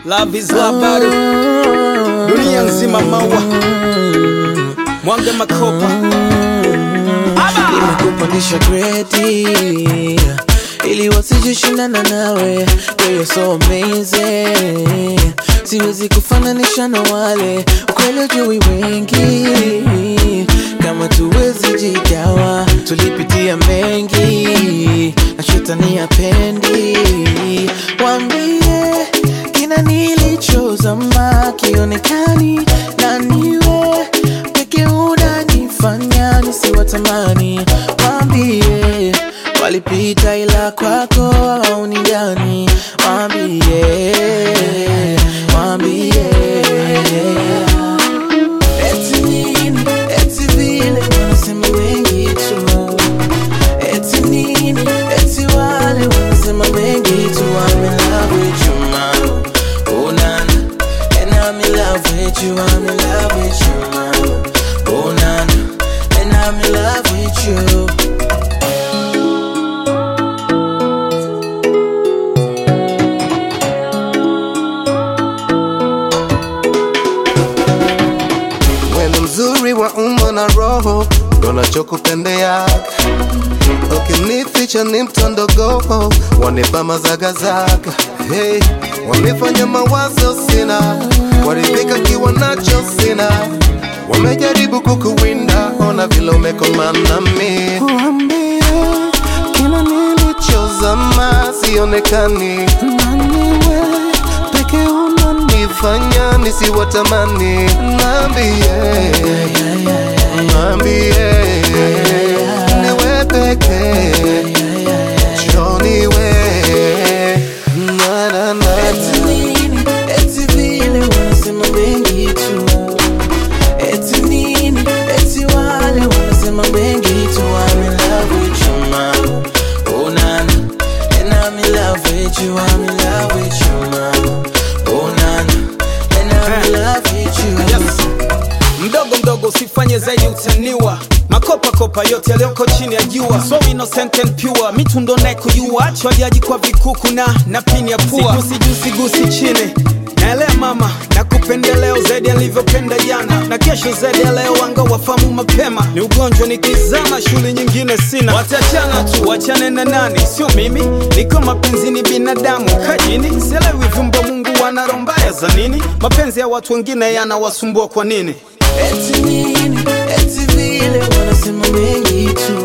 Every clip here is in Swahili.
Love is love bado dunia nzima maua mwange makopa Aba! Nimekupandisha gredi ili wasijishindana nawe Girl, you're so amazing siwezi kufananisha na wale ukweli ujui wengi kama tuwezi jigawa tulipitia mengi na shetani apendi wambie kina nilichozama kionekani na niwe peke unanifanya nisiwatamani wambie walipita ila kwako au ni gani wambie wambie eti nini eti vile wanasema mengi tu eti nini eti wale wanasema mengi tu I'm in love with you mama oh nana and I'm in love with you I'm in love with you mama oh nana and I'm in love with you Wewe mzuri wa umbo na roho, ndo nachokupendea. Ukinificha ni mtondogo, wanipa mazagazaga. Hey, wamefanya mawazo sina, waridhika kiwa nacho sina. Wamejaribu kukuwinda, ona vile umekomana mi. Waambie kila nilichozama sionekani, naniwe peke unanifanya nisiwatamani. Naambie, naambie niwe peke joniwe na na na Eti nini, eti vile wanasema mengi tu Eti nini, eti wale wanasema mengi tu I'm in love with you mama Oh nana And I'm in love with you I'm in love with you mama Oh nana And I'm in love with you Yes. mdogo mdogo usifanye zaidi utaniwa makopa kopa yote yaliyoko chini ya jua so innocent and pure mitundo naye kujua chwajaji kwa vikuku na na pini ya pua sigusi juu sigusi chini naelea mama na kupendeleo zaidi alivyopenda jana na kesho zaidi ya leo wanga wafamu mapema ni ugonjwa nikizama shule nyingine sina watachana tu wachane na nani sio mimi niko mapenzini binadamu kajini sielewi vyumba mungu wana roho mbaya za nini mapenzi ya watu wengine yanawasumbua kwa nini Eti nini, eti vile wanasema mengi tu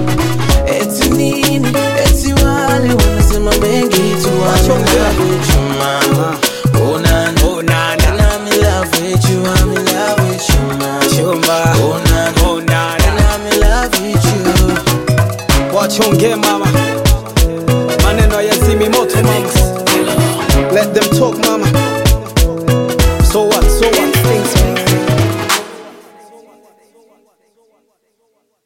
Eti nini, eti wale wanasema mengi tu I'm in love with you mama Oh nana, Oh, nana. And I'm in love with you, I'm in love with you mama Chumba. Oh nana, Oh, nana. And I'm in love with you wachonge mama